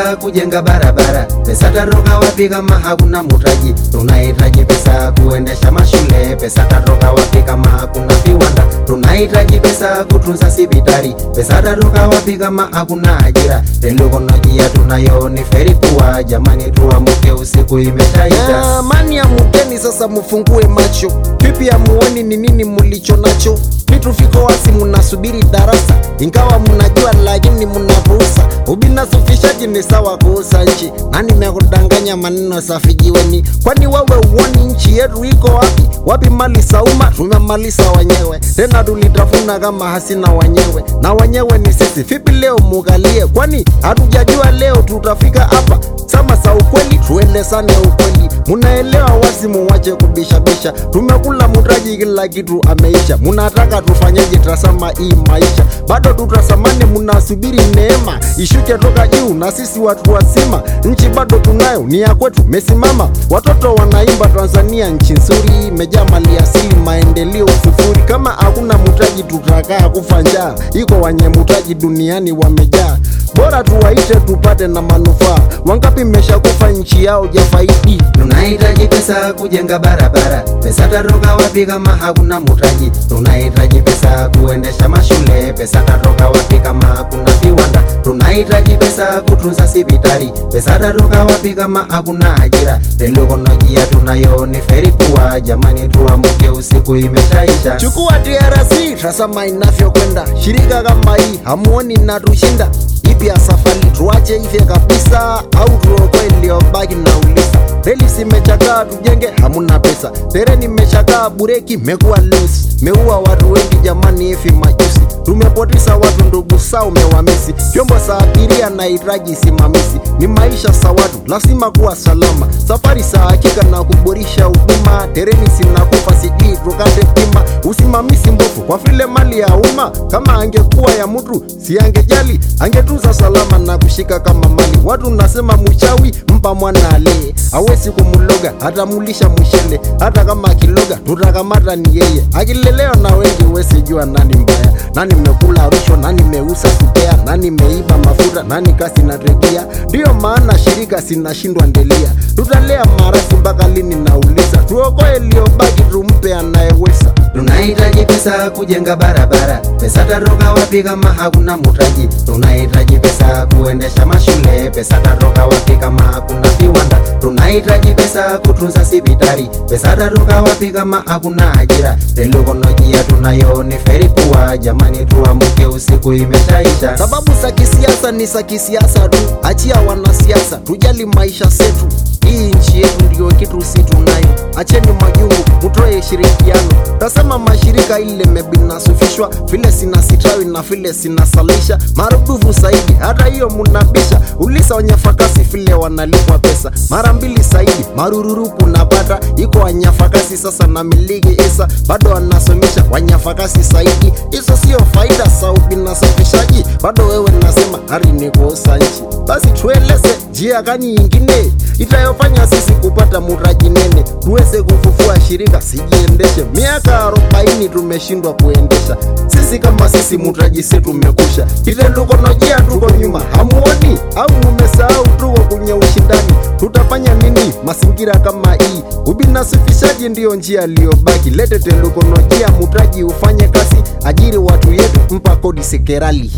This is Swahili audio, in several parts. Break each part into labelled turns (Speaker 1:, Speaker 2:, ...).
Speaker 1: pesa kujenga barabara, pesa tatoka wapi kama hakuna mutaji? Tunahitaji pesa kuendesha mashule, pesa tatoka wapi kama hakuna viwanda? Tunahitaji pesa kutunza sibitari, pesa tatoka wapi kama hakuna ajira? Teknolojia tunayo ni feri kuwa, jamani tuamuke, usiku imeshaisha.
Speaker 2: Amani ya mugeni sasa, mufungue macho. Vipi amuoni ni nini mulicho nacho? Vitu viko wazi, munasubiri darasa, ingawa munajua lakini munapuuza. Ubinafsishaji ni sawa kuuza nchi, na nimekudanganya maneno safi jiweni. Kwani wewe uoni nchi yetu iko wapi? Wapi mali za umma? Tumemaliza wenyewe, tena tulitafuna kama hasina wenyewe, na wenyewe ni sisi. Vipi leo mugalie? Kwani hatujajua leo tutafika hapa? Sama za ukweli, tuelezane ukweli. Munaelewa wazi, muwache kubishabisha. Tumekula mutaji, kila kitu ameisha. Munataka tufanyeje? Tazama hii maisha, bado tutasamani. Munasubiri neema ishuke toka juu, na sisi watu wazima, nchi bado tunayo, ni ya kwetu, mesimama. Watoto wanaimba Tanzania nchi nzuri, imejaa mali asili, maendeleo sufuri. Kama hakuna mutaji, tutakaa kufa njaa. Iko wenye mutaji duniani wamejaa, bora tuwaite tupate na manufaa. Wangapi mmeshakufa nchi yao jafaidi?
Speaker 1: Tunahitaji pesa kujenga barabara, pesa tatoka wapi kama hakuna mutaji? Tunahitaji pesa kuendesha mashule, pesa tatoka wapi kama hakuna viwanda? Tunahitaji pesa kutunza sibitari, pesa tatoka wapi kama hakuna ajira? Teknolojia tunayo ni feri kuwa, jamani tuamuke, usiku imeshaisha.
Speaker 2: Chukua DRC, tazama inavyokwenda. Shirika kama hii hamuoni inatushinda? Ipi ya safari tuache ife kabisa, au tuokoe iliyobaki? na ulisa reli zimechakaa, tujenge, hamuna pesa. Tereni imechakaa, bureki mekuwa loose, meua watu wengi jamani, hivi majusi tumepoteza watu, ndugu zao mewamisi. Vyombo za abiria na hitaji simamisi, ni maisha za watu, lazima kuwa salama. Safari za hakika na kuboresha huduma, tereni zinakufa, sijui tukate bima. Usimamisi mbovu kwa vile mali ya umma, kama angekuwa ya mtu si angejali, angetunza salama na kushika kama mali. Watu nasema mchawi mpa mwana alee, hawezi kumuloga atamulisha mshele, hata kama akiloga tutakamata ni yeye. Akilelewa na wengi, huwezi jua nani mbaya, nani mekula rushwa, nani meuza kupea, nani meiba mafuta, nani kasi na regia. Ndiyo maana shirika sinashindwa ndelia, tutalea marathi mpaka lini? Nauliza, tuokoe iliyobaki, tumpe anayeweza.
Speaker 1: Tunahitaji pesa kujenga barabara, pesa tatoka wapi kama hakuna mutaji? Tunahitaji pesa kuendesha mashule, pesa tatoka wapi kama hakuna viwanda? Tunahitaji pesa kutunza sibitari, pesa tatoka wapi kama hakuna ajira? Teknolojia tunayo ni feri kuwa, jamani tuamuke, usiku imeshaisha.
Speaker 2: Sababu za kisiasa ni za kisiasa tu, achia wanasiasa, tujali maisha zetu. Hii nchi yetu ndio kitu si tunayo, acheni majungu, mutoe shirikiano. Tasema mashirika ile mebinasufishwa, vile sinasitawi na vile sinasalisha marudufu zaidi, hata hiyo munabisha. Ulisa wanyafakasi vile wanalipwa pesa mara mbili zaidi, marururupu napata iko wanyafakasi sasa na miliki isa bado wanasomesha wanyafakasi zaidi. Hizo sio faida za ubinafsishaji, bado wewe nasema hali ni kuuza nchi. Basi tueleze njia gani nyingine itayofanya sisi kupata muraji nene, tuweze kufufua shirika sijiendeshe. Miaka arobaini tumeshindwa kuendesha sisi kama sisi, mutaji setu umekusha. Kiteknolojia tuko nyuma, hamuoni au mumesahau? Tuko kwenye ushindani, tutafanya nini mazingira kama hii? Ubinafsishaji ndiyo njia iliyobaki. Lete teknolojia, mutaji ufanye kazi, ajiri watu yetu, mpa kodi sekerali.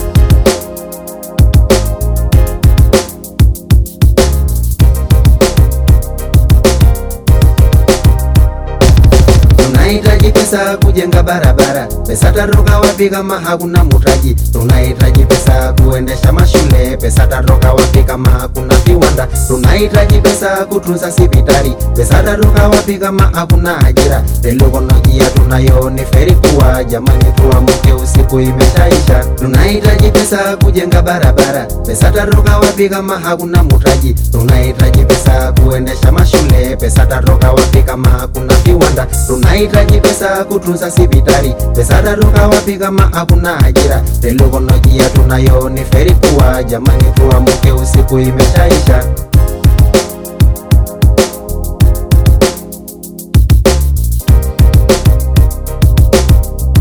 Speaker 1: Tunahitaji pesa kujenga barabara, pesa tatoka wapi kama hakuna mutaji? Tunahitaji pesa kuendesha mashule, pesa tatoka wapi kama hakuna viwanda? Tunahitaji pesa kutunza sibitari, pesa tatoka wapi kama hakuna ajira? Teknolojia tunayo ni feri kuwa, jamani tuamuke, usiku imeshaisha. Tunahitaji pesa kujenga barabara, pesa tatoka wapi kama hakuna mutaji? Tunahitaji pesa kuendesha mashule, pesa tatoka wapi kama hakuna viwanda? Tunahitaji pesa kutunza sibitari, pesa tatoka wapi kama hakuna ajira? Teknolojia tunayo ni feri kuwa, jamani tuamuke, usiku imeshaisha.